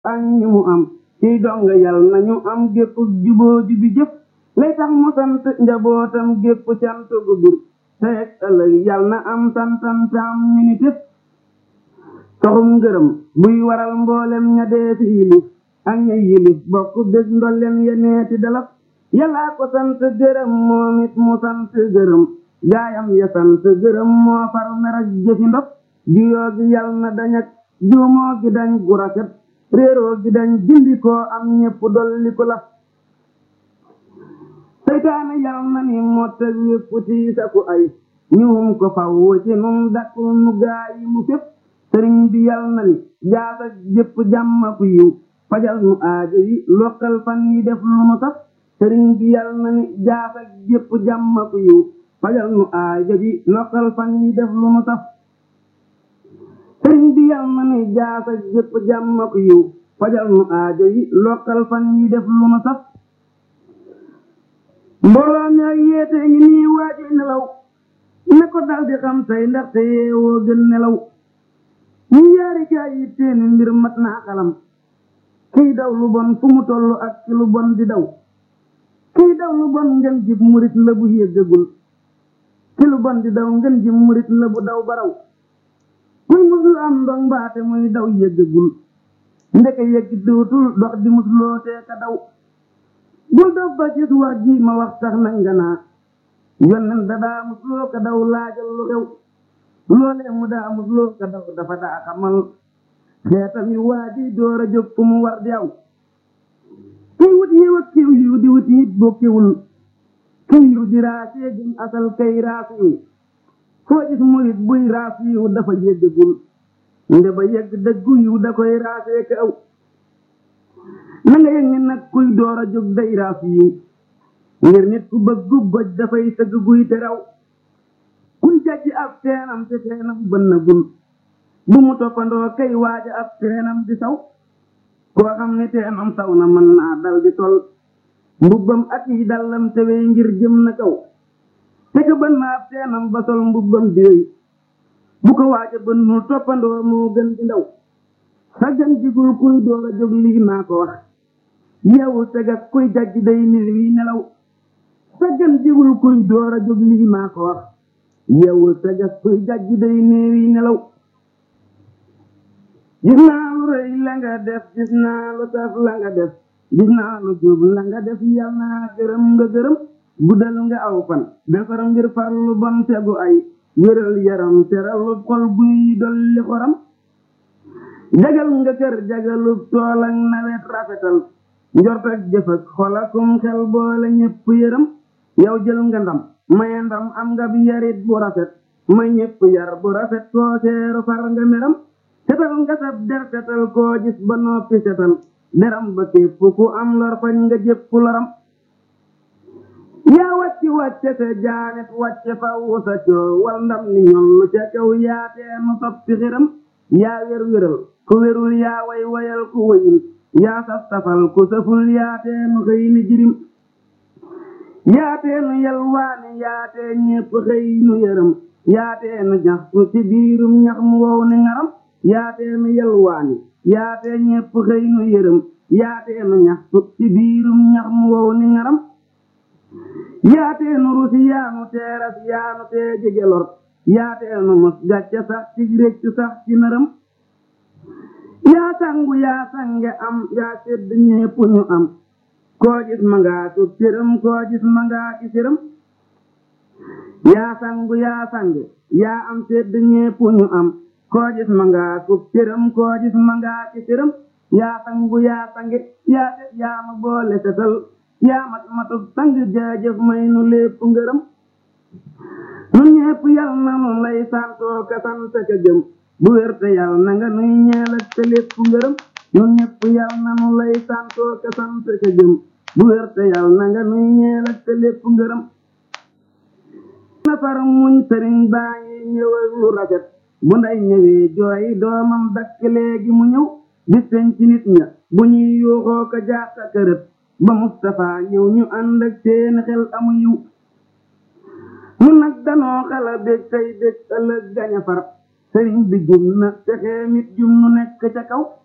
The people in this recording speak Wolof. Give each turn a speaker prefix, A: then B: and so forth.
A: ak ñi mu am ciy donga yal nañu am gépp juboo jubi jëf lay tax mu sant njabootam gépp cant gu bir teeg ëllëg yal na am santantam ñu ni tëf toxum ngërëm buy waral mboolem ña dee fi yilif ak ña yilif bokk bég ndolleen yeneeti dalaf yàllaa ko sant gërëm moom it mu sant gërëm gaayam ya sant gërëm moo far mer ak jëfi ndof juyoo gi yal na dañak juumoo gi dañ gu rafet réeroo gi dañ gindi koo am ñépp dolli ko laf seytaane yal na ni mottag wépp tiisa ku ay ñuum ko faw ci nun dakkul nu gaayi mu fépp sëriñ bi yal na ni jaasa jëpp jàmma ku yiw fajal nu aajo yi lokkal fan yi def lu nu saf sëriñ bi yal na ni jaasa jëpp jàmma ku yiw fajal nu aajo yi lokkal fan yi def lu nu saf sëriñ bi yal na ni jaasa jëpp jàmma ku yiw fajal nu aajo yi lokkal fan yi def lu nu saf mbooloo mi ak yeete ngi nii waaji nelaw ne ko dal di xam tey ndaxte yeewoo gën nelaw ñu yaari gaay yi teeni mbir mat naa xalam kiy daw lu bon fu mu toll ak ci lu bon di daw kiy daw lu bon ngeen jib murit la bu yéggagul ci lu bon di daw ngeen jib murit la bu daw baraw kuy muslu am ndong mbaate muy daw yéggagul ndeke yegg dootul dox di musloo tee ka daw bul daf ba gis wax ji ma wax tax nañ nga naa yonnen da daa musloo ka daw laajal lu xew loolee mu daa musloo ka daw dafa daa xamal xeetam yu waa ji door a jóg fu mu war di aw kiy wut yiw ak kiw yiw di wut yit bokkiwul kiw yiw di raasee gën asal kay raas yiw foo gis murit buy raas yiw dafa yéggagul nde ba yegg dëggu yiw da koy raasee ka aw na nga yëg ni nag kuy door a jóg day raas yiw ngir nit ku bëggu goj dafay sëgg guy te raw kuy jajji ab teenam te teenam bënnagul bu mu toppandoo kay waaja ab teenam di saw koo xam ni teenam saw na mën naa dal di tol mbubbam ak yi dallam tewee ngir jëm na kaw te ka bën na ab teenam ba sol mbubbam di wéy bu ko waaja bënnul toppandoo moo gën di ndaw saggan jigul kuy door a jóg lii maa ko wax yeewul tegas kuy jajj day nil wi nelaw saggan jigul kuy door a jóg lii maa ko wax yeewul tegas kuy jajj day nil wi nelaw gis naa lu rëy la nga def gis naa lu saf la nga def gis naa lu jub la nga def yal naa gërëm nga gërëm guddal nga aw fan defar ngir far lu bon tegu ay wéral yaram teral xol buy dolli xoram jagal nga kër jagalu tool ak nawet rafetal njort ak jëf ak xol akum xel boole ñépp yërëm yow jël nga ndam maye ndam am nga bi yarit bu rafet may ñépp yar bu rafet koo seeru far nga meram setal nga sab der setal koo gis ba noppi setal deram ba képp ku am lor fañ nga jëpp loram yaa wàcci wàcce sa jaanet wàcce faw sa coo wal ndam ni ñollu ca kaw yaateenu soppi xiram yaa wér wéral ku wérul yaa way wayal ku wayul yaa saf safal ku saful yaateenu xëy ni jirim yaateenu yalwaani yaatee ñépp xëy nu yërëm yaateenu ñaxtu ci biirum ñax mu wow ni ngaram yaateenu yalwaani yaatee ñépp xëy nu yërëm yaateenu ñaxtu ci biirum ñax mu wow ni ngaram yaateenu rusi yaanu teeras yaanu tee jege lor yaateenu mos gàcce sax ci réccu sax ci nërëm yaa sangu yaa sange am yaa sedd ñépp ñu am koo gis ma ngaa tub cërëm koo gis ma ngaa ki cërëm yaa sangu yaa sange yaa am sedd ñépp ñu am koo gis ma ngaa tub cërëm koo gis ma ngaa ki cërëm yaa sangu yaa sange yaa set yaa ma boole setal yaa mat matub sang jaajëf may nu lépp ngërëm nu ñépp yal na nu lay santoo ka sant ka gëm bu wér te yal na nga nuy ñeel ak te lépp ngërëm nu ñépp yal na nu lay santoo ka sant ka gëm bu wér te yal na nga nuy ñeel ak te lépp ngërëm nafar muñ sëriñ baa ngi ñëw ak lu rafet bu nday ñëwee jooy doomam dakk léegi mu ñëw bis peñ ci nit ña bu ñuy yuuxoo ko jaaxa kërët ba Mustapha ñëw ñu ànd ak seen xel amu yiw nun nag danoo xala bég tey bég ëllëg gaña far sëriñ bi jum na texee mit jum nu nekk ca kaw